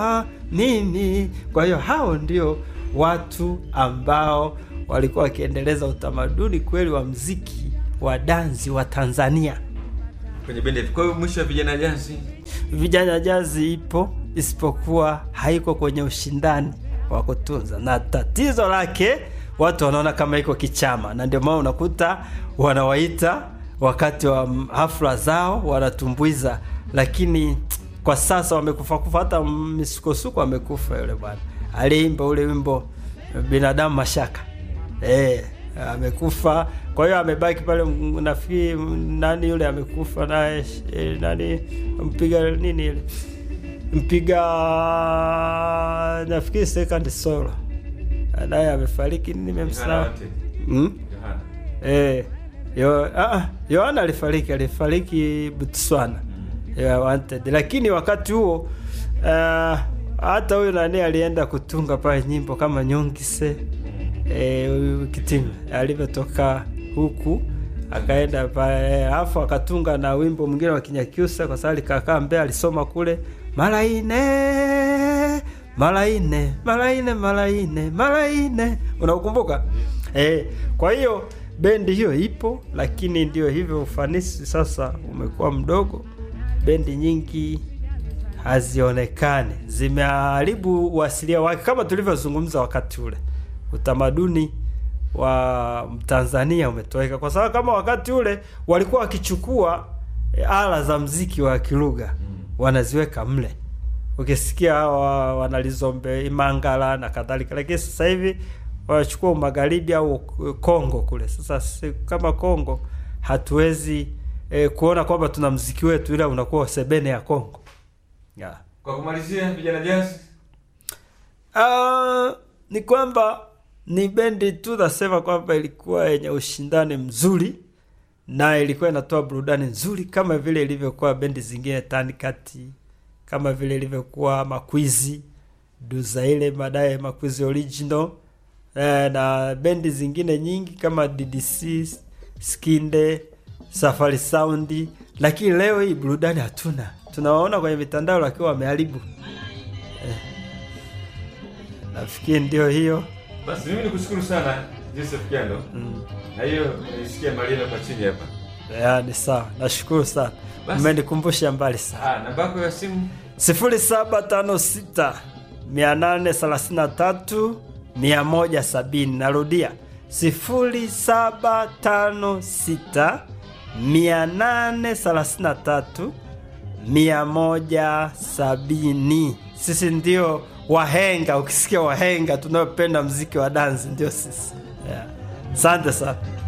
mimi. Kwa hiyo hao ndio watu ambao walikuwa wakiendeleza utamaduni kweli wa mziki wa dansi wa Tanzania. kwenye bendi. Kwa hiyo mwisho wa vijana jazi Vijana jazi ipo, isipokuwa haiko kwenye ushindani wa kutunza, na tatizo lake watu wanaona kama iko kichama, na ndio maana unakuta wanawaita wakati wa hafla zao wanatumbuiza, lakini kwa sasa wamekufa kufa, hata misukosuko amekufa yule bwana aliimba ule wimbo binadamu mashaka eh, amekufa. Kwa hiyo amebaki pale, m- nafikiri m- nani yule amekufa naye eh, nani mpiga nini ile mpiga nafikiri second solo naye amefariki, nimemsahau hmm? Eh, yo, ah, Yohana alifariki alifariki Botswana yeah, wanted. Lakini wakati huo uh, hata huyu nani alienda kutunga pale nyimbo kama Nyongise eh, huyu Kitima alivyotoka huku akaenda pale alafu akatunga na wimbo mwingine wa Kinyakyusa kwa sababu alikakaa Mbeya, alisoma kule mara ine mara ine mara ine mara ine mara ine, unaukumbuka? Eh, kwa hiyo bendi hiyo ipo, lakini ndio hivyo, ufanisi sasa umekuwa mdogo. Bendi nyingi hazionekani, zimeharibu uasilia wake, kama tulivyozungumza wakati ule. Utamaduni wa Tanzania umetoweka, kwa sababu kama wakati ule walikuwa wakichukua e, ala za mziki wa kilugha wanaziweka mle, ukisikia hawa wanalizombe Imangala na kadhalika, lakini sasa hivi wanachukua magharibi au Kongo kule. Sasa si, kama Kongo hatuwezi e, kuona kwamba tuna mziki wetu, ila unakuwa sebene ya Kongo yeah. Kwa kumalizia, vijana jazi Uh, ni kwamba ni bendi tu nasema kwamba ilikuwa yenye ushindani mzuri na ilikuwa inatoa burudani nzuri kama vile ilivyokuwa bendi zingine tanikati, kama vile ilivyokuwa Makwizi Duza ile baadaye Makwizi original eh, na bendi zingine nyingi kama DDC, Skinde, Safari Sound, lakini leo hii burudani hatuna. Tunawaona kwenye mitandao lakini wameharibu. Nafikiri ndio hiyo. basi, mimi nikushukuru sana Joseph Kiando na hiyo nisikia maneno kwa chini hapa. Ya, ni sawa. Nashukuru sana. Basi. Umenikumbusha mbali sana. Ah, namba yako ya simu 0756 833 170. Narudia 0756 833 170. Sisi ndio wahenga. Ukisikia wahenga tunaopenda mziki wa dansi ndio sisi. Yeah. Asante sana.